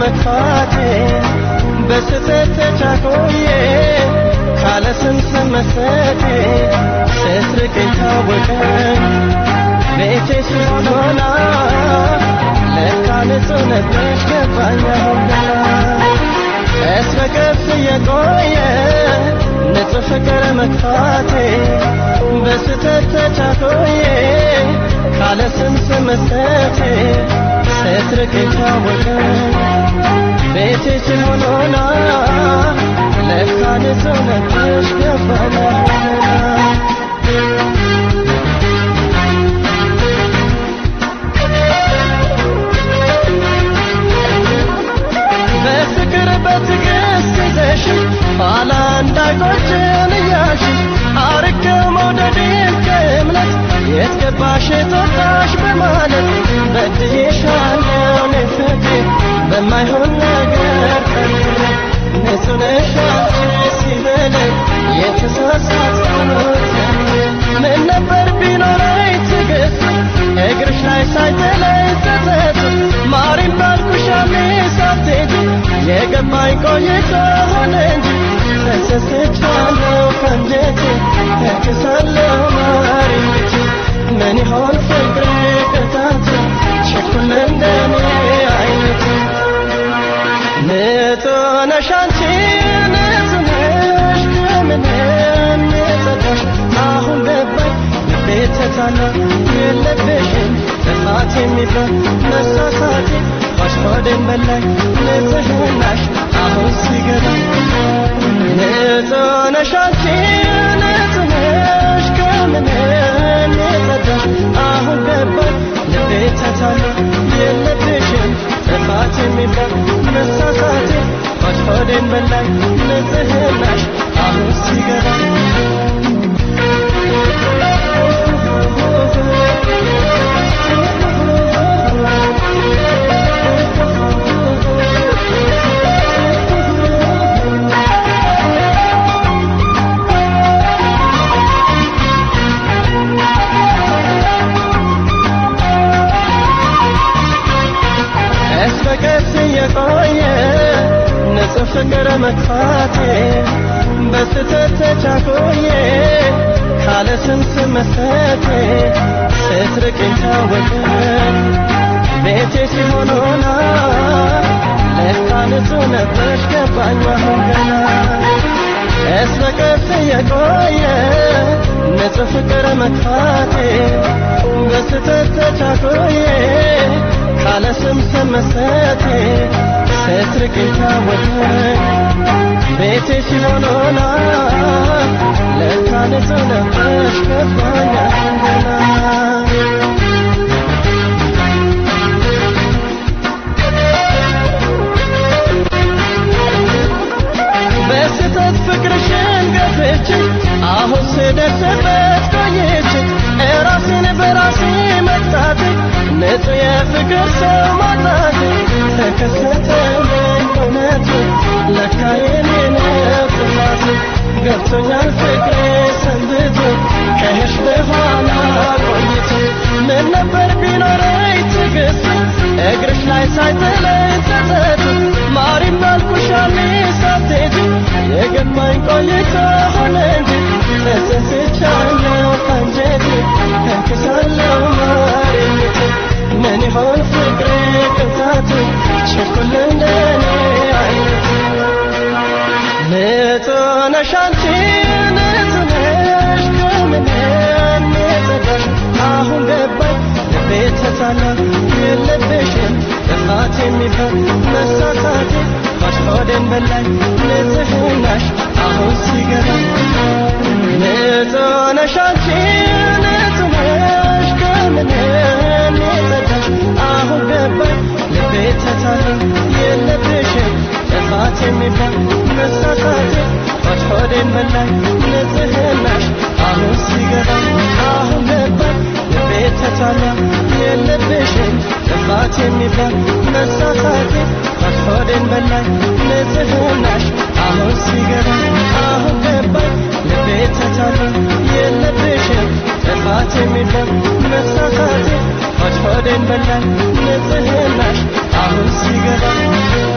መግፋቴ በስተት ተቻኮዬ ካለ ስምስም መሰቴ ስትርቅ ታወቀኝ ቤቴ ሲሆን ሆና ለካ ንጹህ ነበርሽ ገባኝ አሁን ገና ቀስ በቀስ እየቆየ ንጹህ ፍቅር መግፋቴ በስተት ተቻኮዬ ካለ ስምስም መሰቴ ስትርቅ ታወቀኝ ቤቴ ሲሆን ሆና ለካ ንጹህ ነበርሽ ገባኝ አሁን ገና በፍቅር በትዕግስት ይዘሽ ኋላ እንዳይቆጭን እያልሽ አርቄው መውደዴን ከእምነት የት ገባሽ የጠጣሽ በማለት በድዬሻለሁ እኔ ፍቅሬ በማይሆን ነገር ጠርጥሬ ንጹህ ነሽ አንቺ ሲበለኝ የተሳሳትኩት ምን ነበር ቢኖረኝ ትዕግስት እግርሽ ላይ ሳይጥለኝ ጸጸት ማሪም ባልኩሽ ያኔ ሳትሄጂ የገባኝ ቆይቶ ሆነ እንጂ ተሰስቻለሁ ከንጀቴ ተክሳለሁ ማሪች ምን ይሆን ፍቅሬ ቅጣት ቸኩል እንደኔ አይነት ንጹህ ነሽ አንቺ ንጹህ ነሽ ከምንም የጸዳሽ አሁን ገባኝ ልቤ ተታላ የለብሽም ጥፋት የሚባል መሳሳቴ ሆዴን በላይ ንጽህናሽ አሁን ሲገባኝ ንጹህ ነሽ አንቺ ንጹህ ነሽ ከምንም የጸዳሽ አሁን ገባኝ ልቤ ተታላ የለብሽም ጥፋት የሚባል መሳሳቴ ሆዴን በላይ ንጽህናሽ አሁን ሲገባኝ ቀስ በቀስ እየቆየ ንጹህ ፍቅር መግፋቴ በስተት ተቻኮዬ ካለ ስምስም መሰቴ ስትርቅኝ ታወቀኝ ቤቴ ሲሆን ሆና ለካ ንጹህ ነበርሽ ገባኝ አሁን ገና ቀስ በቀስ እየቆየ ንጹህ ፍቅር መግፋቴ በስተት ተቻኮዬ ካለ ስምስም መሰቴ ስትርቅኝ ታወቀኝ ቤቴ ሲሆን ሆና ለካ ንጹህ ነበርሽ ገባኝ አሁን ገና በስተት ፍቅርሽን ገፍቼ አሁን ስደርስበት ቆይቼ እራሴን በራሴ መቅጣቴ ንጹህ የፍቅር ሰው ማጣቴ ተከሰተልኝ እውነቱ ለካ የኔ ነው ጥፋቱ ገብቶኛል ፍቅሬ ሰንብቶ ከሄድሽ በኋላ ቆይቶ ምን ነበር ቢኖረኝ ትዕግስት እግርሽ ላይ ሳይጥለኝ ጸጸቱ ማሪም ባልኩሽ ያኔ ሳትሄጂ የገባኝ ቆይቶ ሆነ እንጂ ተጸጽቻለሁ ከአንጀቴ ተክሳለሁ ማሪቴ ምን ይሆን ፍቅሬ ቅጣቱ ቸኩል እንደኔ አይነት ንጹህ ነሽ አንቺ ንጹህ ነሽ ከምንም የጸዳሽ አሁን ገባኝ ልቤ ተታላ የለብሽም ጥፋት የሚባል መሳሳቴ ሆዴን በላይ ንጽህናሽ አሁን ሲገባኝ ንጹህ ነሽ አንቺ ንጹህ ነሽ ከምንም የጸዳሽ አሁን ገባኝ ልቤ ተታላ የለብሽም ጥፋት የሚባል መሳሳቴ ሆዴን በላይ ንጽህናሽ አሁን ሲገባኝ አሁን ገባኝ ልቤ ተታላ የለብሽም ጥፋት የሚባል መሳሳቴ ሆዴን በላይ ንጽህናሽ አሁን ሲገባኝ አሁን ገባኝ ልቤ ተታላ የለብሽም ጥፋት የሚባል መሳሳቴ ሆዴን በላይ ንጽህናሽ አሁን ሲገባኝ